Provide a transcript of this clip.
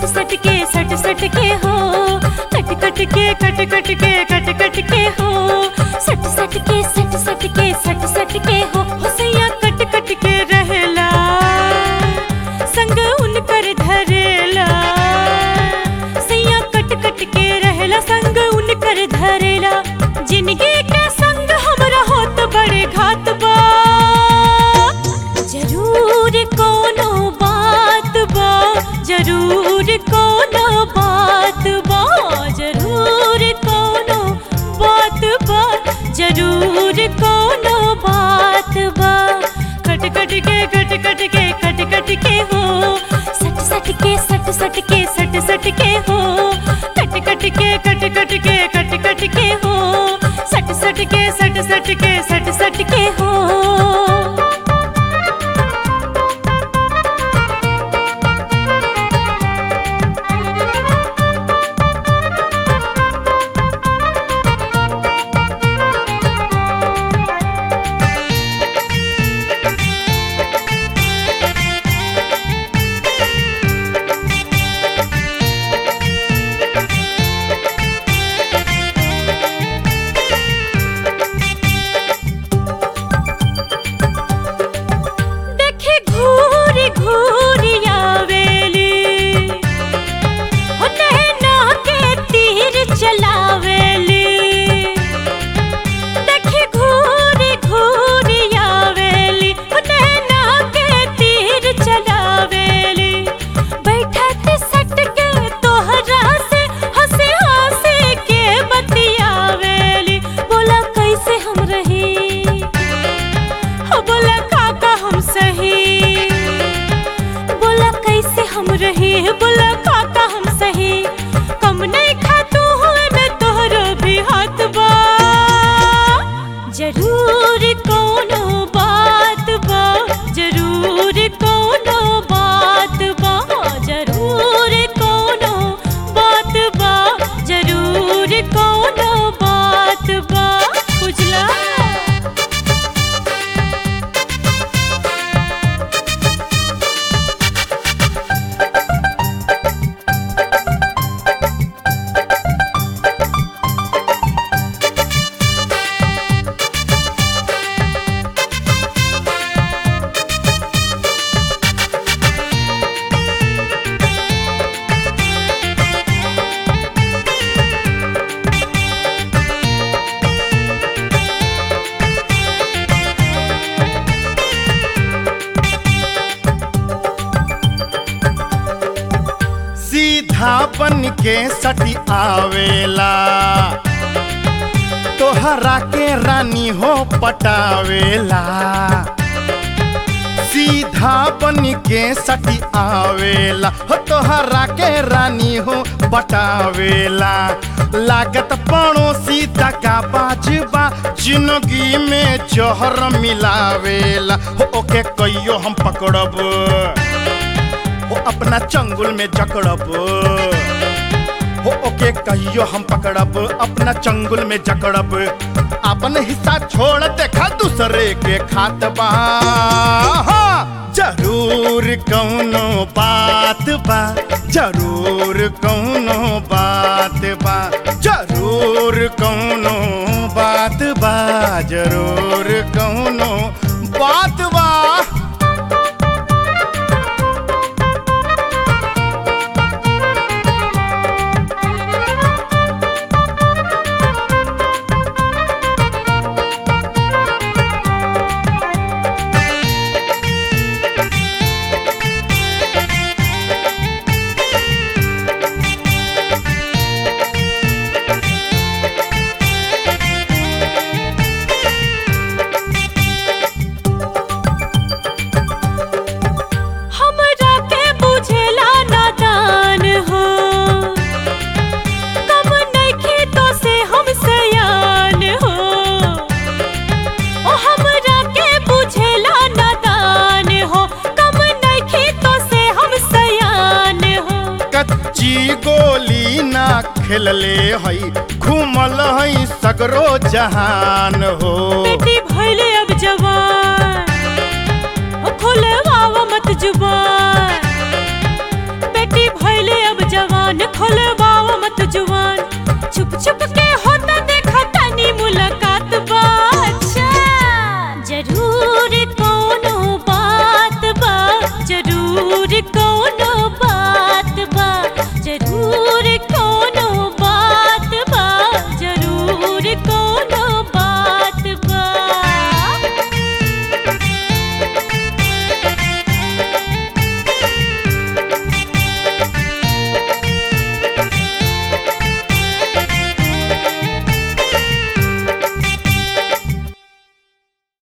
सट सट के सट सट के हो कट कट के कट कट के कट कट के हो सट सट के सट सट के सट सट के हो होसैया कट कट के रहेला संग उनकर धरेला सैया कट कट के रहेला संग उनकर धरेला जिंदगी के संग हमरा होत बड़े घात बा जरूर कोनो बात बा जरूर कोनो बात बा जरूर कोनो बात बा जरूर कोनो बात बा कट कट के कट कट के कट कट के हो सट सट के सट सट के सट सट के हो कट कट के कट कट के कट कट के हो सट सट के सट सट के सट सट के हो देखे घूरी घूरी आवेली हो नैना के तीर चलावेली देखे घूरी घूरी आवेली हो नैना के तीर चलावेली बैठत सट के तोहरा से हंसे हंसे के बतियावेली बोला कैसे हम रही हो बोला काका हम सही बोला कैसे हम रहे बोला काका हम सही कम नहीं खातू हुए में तोहरो भी हाथ बा जरूर कोनो बात बा जरूर कोनो बात बा जरूर कोनो बात बा जरूर कोनो बात बा बुझला सीधा बन के सटी आवेला तोहरा के रानी हो पटावेला सीधा बन के सटी आवेला हो तोहरा के रानी हो पटावेला लागत पड़ोसी तका बाजबा जिंदगी में जहर मिलावेला हो ओके कहियो हम पकड़ब हो अपना चंगुल में जकड़ब हो ओके कहियो हम पकड़ब अपना चंगुल में जकड़ब अपन हिस्सा छोड़ देखा दूसरे के खात बा हाँ, जरूर कौनो बात बा जरूर कौनो बात बा जरूर कौनो बात बा जरूर कौनो बात बा हमरा के बुझेला नादान हो कम नइखे तो से हम सयान हो ओ हमरा के बुझेला नादान हो कम नइखे तो से हम सयान हो कच्ची गोली ना खेलले हई घूमल हई सगरो जहान हो बेटी भइले अब जवान ओ खोले वावा मत जुबान बेटी भइले अब कान खोलवाओ मत जुआ